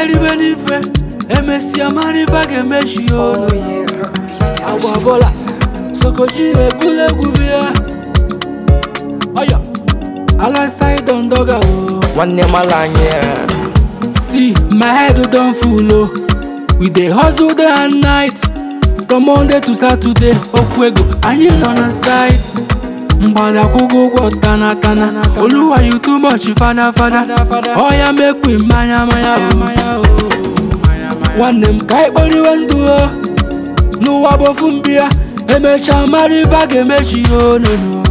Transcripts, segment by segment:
eribe n'ife emesịa mara ife a ga-emechi ya ọnụ agba bọla sokoji ebula egwu bịa ọyọ alongside ndoga o nwanne mala anyị eh. see my head don full o we dey hustle day and night from monday to saturday okwu ego anyị nọ na site mgbada kwụgo ụgwọ tana tana oluwa you too much fana fana ọya mekwe mmanya manya o nwanne m ka anyị kporiwe ndụ o n'ụwa bụ ofu mbịa emechaa mara ife a ga-emechi ya onunu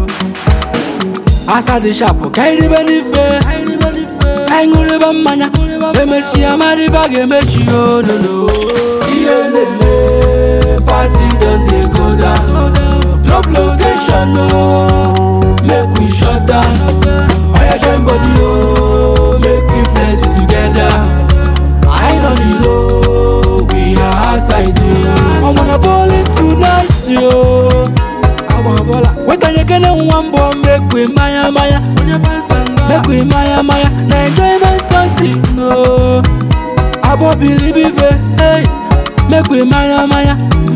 asa dị shapụ ka anyị ribe n'ife ka anyị ṅụrịba mmanya emechia mara ife a ga-emechi ya onunu ihe na-eme party don dey go down drop location o make we shut down oya join body o make we flex it together I know the low, we are outside yo. I'm on a ballin' tonight yo. I'm on a baller. Wait on you get one bomb, make we maya maya. Make we maya maya. Na enjoyment something no. I won't believe it, hey. Make we maya maya.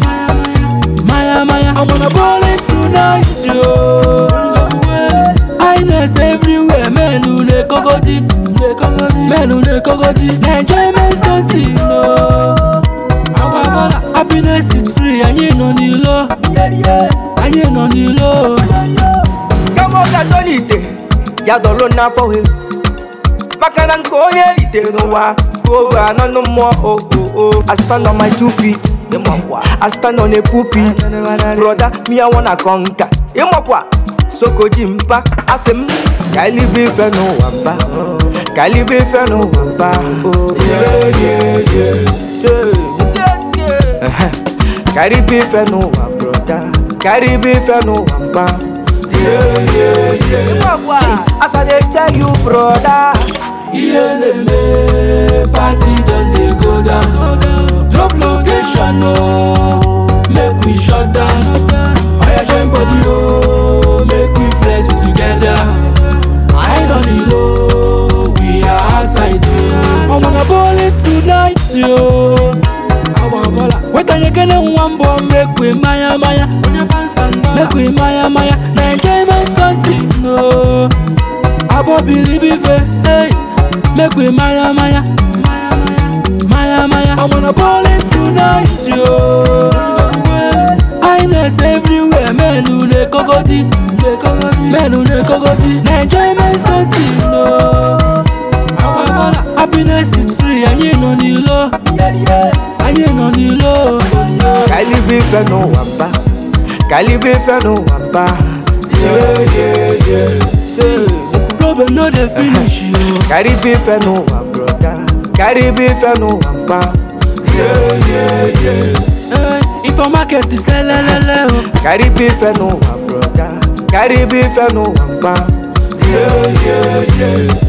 Maya maya. I'm on a ballin' tonight yo. Highness everywhere, men who ne kogodi, ne kogodi, men who ne kogodi. Na enjoyment something no. Agba bola, happiness is free, anyị nọ n'ilo, anyị nọ n'ilo. kama ọ ga-atọ n'ite ya dọrọ n'afọ he maka na nke onye ritere n'ụwa ka oge anọ mmụọ o o o I stand on my two feet I stand on a pulpit brother me I wanna conquer ịmakwa sokoji mpa asị m ka elibe ife n'ụwa mba ka elibe ife n'ụwa mba Yeah, yeah, yeah. Ehe. ka elibe ife n'ụwa broda ka elibe ife n'ụwa mba As I dey tell you, brother. Ihe na-eme, party don dey go down. Drop location o, make we shut down. Oya join body o, make we flex it together. I don the low, we are outside yo. I'm on a ballin' tonight yo. Wait on you get one bomb, make we maya maya. Make we maya maya. Na enjoyment something no. I won't believe it, hey. Make we maya maya. Maya maya. I'm on a ballin' tonight yo. Highness everywhere, men who ne kogodi, ne kogodi, men who ne kogodi. Na enjoyment something no. Agba bola, happiness is free, anyị nọ n'ilo, anyị nọ n'ilo. Ka elibe ife n'ụwa mba. Ka elibe ife n'ụwa mba. Yeah, yeah, yeah. Say, Problem no dey finish yo. Ka elibe ife n'ụwa broda. Ka elibe ife n'ụwa mba. Yeah, yeah, yeah. Eh, If a market is selelele o. Ka elibe ife n'ụwa broda. Ka elibe ife n'ụwa mba. Yeah, yeah, yeah.